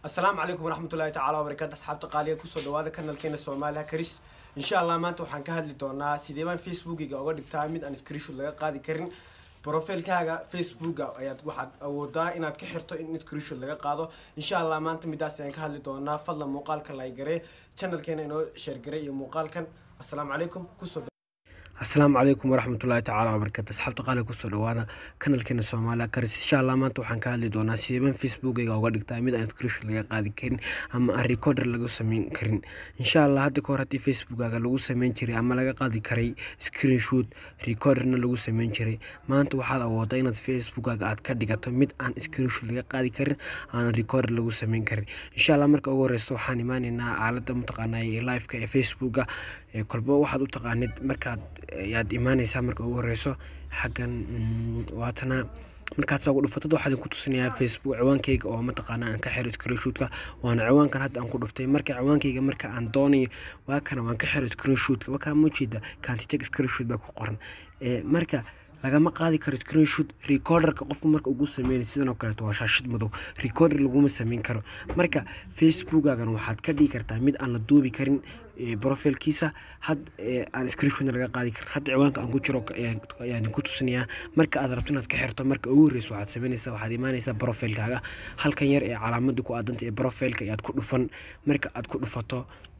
asalaamu calaykum waraxmatullaahi tacaala wabarakaatu asxaabta qaaliga kusoo dhawaada kanalkeena soomaaliya karis insha allah maanta waxaan ka hadli doonaa sidee baan facebookiga oga dhigtaa mid aan screenshot laga qaadi karin profilkaaga facebooka ayaad waxaad awoodaa inaad ka xirto in screenshot laga qaado insha allah maanta midaas ayaan ka hadli doonaa fadlan muuqaalka laygare channelkeena inoo sheergare iyo muuqaalkan asalaamu calaykum kusoo asalaamu calaykum waraxmatullaahi tacaala wabarakaatu asxaabta qaaliga kusoo dhawaada kanalkeena soomaaliya karis insha allah maanta waxaan ka hadli doonaa sideebaan facebookayga uga dhigtaa mid aan screenshot laga qaadi karin ama aan recorder laga sameyn karin insha allah hadda kahor haddii facebookaga lagu sameyn jiray ama laga qaadi karay screenshot recorderna lagu sameyn jiray maanta waxaad awoodaa inaad facebookaga aad ka dhigato mid aan screenshot laga qaadi karin aan recorder lagu sameyn karin insha allah marka ugu horeysa waxaan imaaneynaa aalada mataqaanaa liveka ee facebooka kolba waxaad u taqaanid markaad ayaad imaaneysaa marka ugu horeyso xaggan waatana markaad saa ugu dhufatad waxaa idinku tusinayaa facebook ciwaankeyga oo mataqaana aan ka xiro screenshotka waana ciwaankan hadda aan ku dhuftay marka ciwaankeyga marka aan doonayo waa kana waan ka xiro screenshotka wakaa muujeeda kantiteg screenshot baa ku qoran marka lagama qaadi karo screenshot recorderka qofku marka ugu sameynay sidan oo kaleeto waa shaashid madow recorder laguma sameyn karo marka facebookagan waxaad ka dhigi kartaa mid aan la duubi karin profilkiisa had aan screenshotna laga qaadi karin hadda ciwaanka aan ku jiro ayaan ku tusinayaa marka aad rabto inaad ka xirto marka ugu horreysa waxaad sameynaysaa waxaad imaanaysaa profilkaaga halkan yar ee calaamada ku aadanta ee profilka ayaad ku dhufan marka aad ku dhufato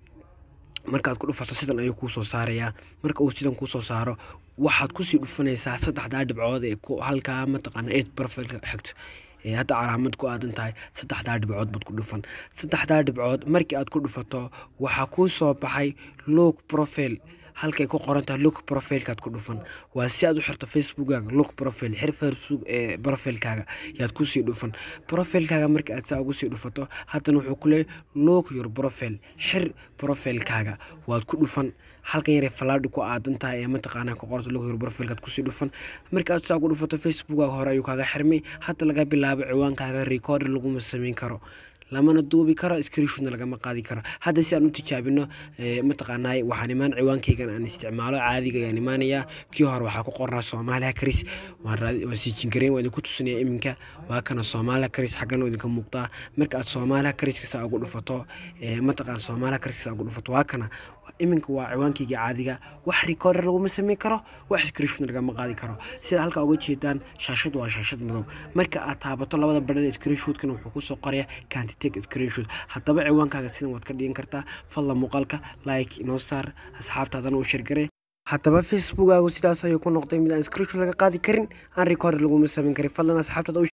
markaaad ku dhufato sidan ayuu kuu soo saarayaa marka uu sidan kuu soo saaro waxaad kusii dhufanaysaa saddexdaa dhibcood ee halkaa mataqaana ed profilka xigto hadda calaamad ku aadan tahay saddexdaa dhibcood baad ku dhufan saddexdaa dhibcood markii aad ku dhufato waxaa kuu soo baxay look profile halkay ku qoran tahay look profilekaad ku dhufan waa si aad u xirto facebookkaaga look profile xir facebook ee profilkaaga yaad kusii dhufan profilkaaga marka aad saa ugu sii dhufato haddana wuxuu ku leeyahy look your profile xir profilkaaga waad ku dhufan halkan yaree falaadhi ku aadan tahay ee mataqaanaa ku qoranta look your profilekaad kusii dhufan marka aad saa ugu dhufato facebookkaaga hore ayuu kaaga xirmay hadda laga bilaabo ciwaankaaga recorder laguma sameyn karo lamana duubi karo screenshotna lagama qaadi karo hadda si aan u tijaabino mataqaanaa waxaan imaan ciwaankeygan aan isticmaalo caadiga ayaan imaanayaa kii hore waxaa ku qornaa soomaaliya karis waan siijingareyn waa idinku tusinaya iminka waa kana soomaaliya karis xaggana idinka muuqdaa marka aad soomaaliya kariska saa ugu dhufato mataqaan soomaaliya kariska saa ugu dhufato waa kana iminka waa ciwaankeyga caadiga wax recorder laguma sameyn karo wax screenshotna lagama qaadi karo sida halka uga jeedaan shaashad waa shaashad madow marka aad taabato labada badhan screenshotkana wuxuu kusoo qoraya kanti screenshot haddaba ciwaankaaga sidan waad ka dhigan kartaa fadla muuqaalka like inoo saar asxaabtaadana u shirgare haddaba facebookaagu sidaas ayuu ku noqday mid aan screenshot laga qaadi karin aan recorder laguma sameyn karin fadlan asxaabtaada